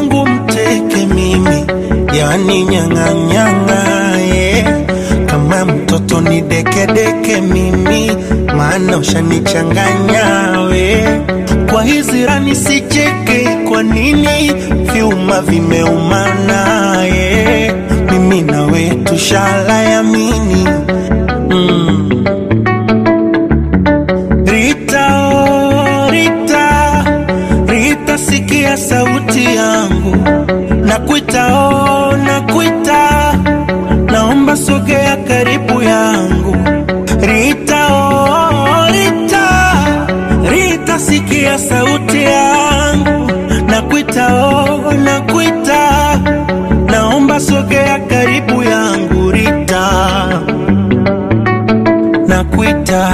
wangu mteke mimi, yani nyang'anyang'a yeah. Kama mtoto ni dekedeke mimi, maana ushanichanganya we. Kwa hizi rani sicheke, kwa nini vyuma vimeumana yeah. Mimi nawe tushala yamini mm. Rita, oh, Rita, Rita, sikia sauti yangu, nakuita, oh, nakuita, naomba sogea karibu yangu. Rita, oh, Rita, Rita, sikia sauti yangu, nakuita, oh, nakuita, naomba sogea karibu yangu. Rita, nakuita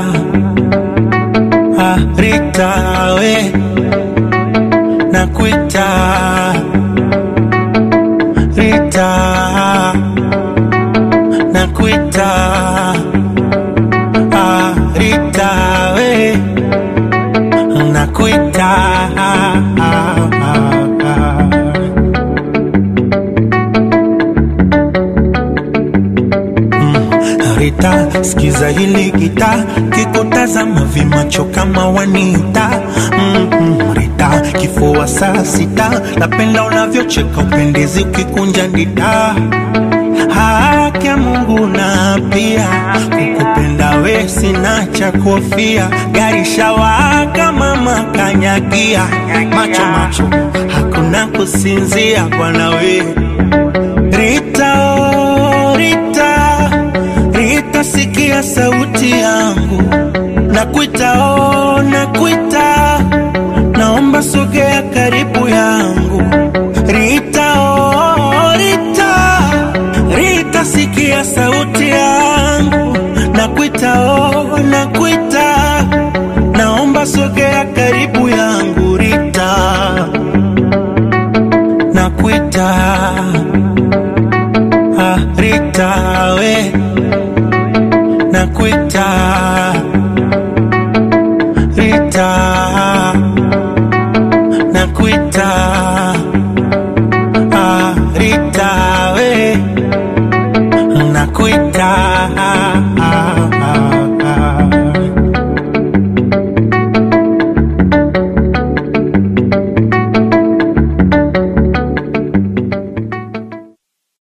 Ah, Rita we nakuita Rita nakuita ah, Rita we nakuita ah, ah, ah. Rita, sikiza hili gita, kikutazama vimacho kama wanita mm -mm, Rita, kifua saa sita, napenda unavyocheka upendezi ukikunja ndita haki ya Mungu na pia kukupenda we sina cha kuhofia, gari shawaka mama kanyagia, macho macho hakuna kusinzia bwana we Rita, oh, Rita, Rita, sikia sauti yangu, nakuita, oh, nakuita, naomba sogea karibu yangu. Rita, oh, Rita, Rita, sikia sauti yangu, nakuita, oh, nakuita, naomba sogea karibu yangu. Rita, nakuita Ah, Rita we nakuita Rita